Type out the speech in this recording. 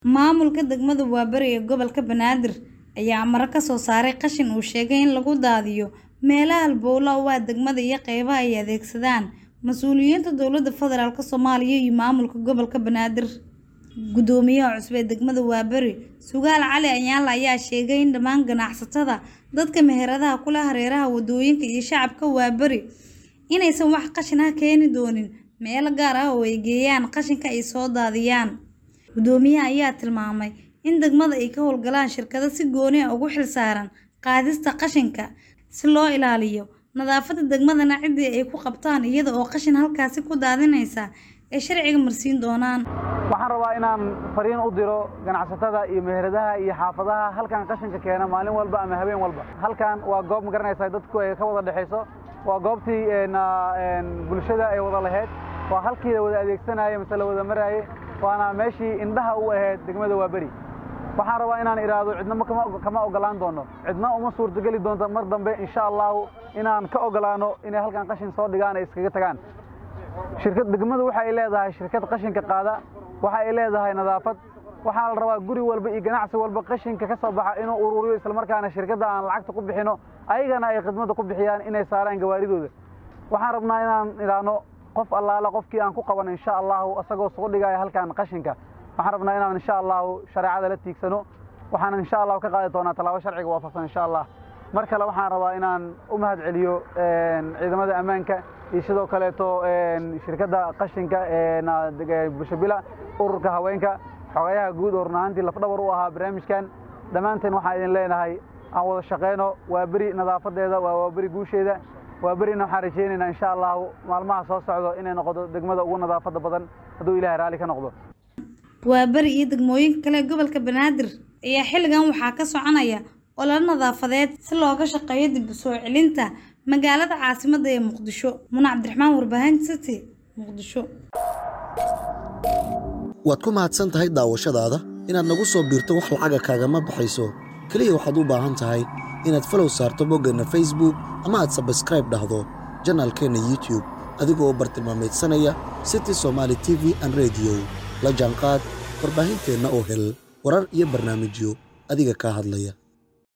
Maamulka degmada Waaberi ee gobolka Banaadir ayaa amaro ka soo saaray qashin uu sheegay in lagu daadiyo meelaha halbowlaha u ah degmada iyo qaybaha ay adeegsadaan mas'uuliyiinta dowladda federaalk Soomaaliya iyo maamulka gobolka Banaadir. Guddoomiyaha cusub ee degmada Waaberi, Sugaal Cali Anyaale ayaa sheegay in dhammaan ganacsatada, dadka meheradaha ku leh hareeraha wadooyinka iyo shacabka Waaberi inaysan wax qashin ah keeni doonin meelo gaar ah oo ay geeyaan qashinka ay soo daadiyaan. Guddoomiyaha ayaa tilmaamay in degmada ay ka howlgalaan shirkado si gooni ah ugu xilsaaran qaadista qashinka si loo ilaaliyo nadaafadda degmadana ciddii ay ku qabtaan iyada oo qashin halkaasi ku daadinaysa ay sharciga marsiin doonaan. waxaan rabaa inaan fariin u diro ganacsatada iyo meheradaha iyo xaafadaha halkan qashinka keena maalin walba ama habeen walba halkan waa goob ma garanaysaa dadku ay ka wada dhexayso waa goobtii bulshada ay wada lahayd waa halkii la wada adeegsanaaye mise la wada maraaye waana meeshii indhaha u ahayd degmada Waaberi waxaan rabaa inaan iraahdo cidna kama ogolaan doono cidna uma suurtageli doonto mar dambe insha allahu inaan ka ogolaano inay halkan qashin soo dhigaan ay iskaga tagaan shirkad degmadu waxa ay leedahay shirkad qashinka qaada waxa ay leedahay nadaafad waxaa la rabaa guri walba iyo ganacsi walba qashinka ka soo baxa inuu ururiyo islamarkaana shirkadda aan lacagta ku bixino ayagana ay khidmadda ku bixiyaan inay saaraan gawaaridooda waxaan rabnaa inaan idhaahno qof allaala qofkii aan ku qaban insha allahu asagoo soo dhigaya halkan qashinka waxaan rabnaa inaan insha allahu shareecada la tiigsano waxaan insha allahu ka qaadi doonaa tallaabo sharciga waafaqsan insha allah mar kale waxaan rabaa inaan u mahad celiyo ciidamada ammaanka iyo sidoo kaleeto shirkadda qashinka bulshabila ururka haweenka xogayaha guud oo run ahaantii lafdhabar u ahaa barnaamijkan dhammaanteen waxaan idin leenahay aan wada shaqeyno waa beri nadaafadeeda waa waa beri guusheeda waa berina waxaan rajaynaynaa insha allahu maalmaha soo socdo inay noqoto degmada ugu nadaafadda badan hadduu ilaahay raalli ka noqdo Waaberi iyo degmooyinka kale ee gobolka Banaadir ayaa xilligan waxaa ka soconaya olole nadaafadeed si looga shaqeeyo dib u soo celinta magaalada caasimadda ee Muqdisho. Muna Cabdiraxmaan Warbaahin City, Muqdisho. waad ku mahadsan tahay daawashadaada inaad nagu soo biirto wax lacaga kaagama baxayso keliya waxaad u baahan tahay inaad falow saarto boggeenna facebook ama aad sabskraib dhahdo janaalkeenna youtube adigoo bartilmaameedsanaya city somaali t v an rediyo la jaanqaad warbaahinteenna oo hel warar iyo barnaamijyo adiga kaa hadlaya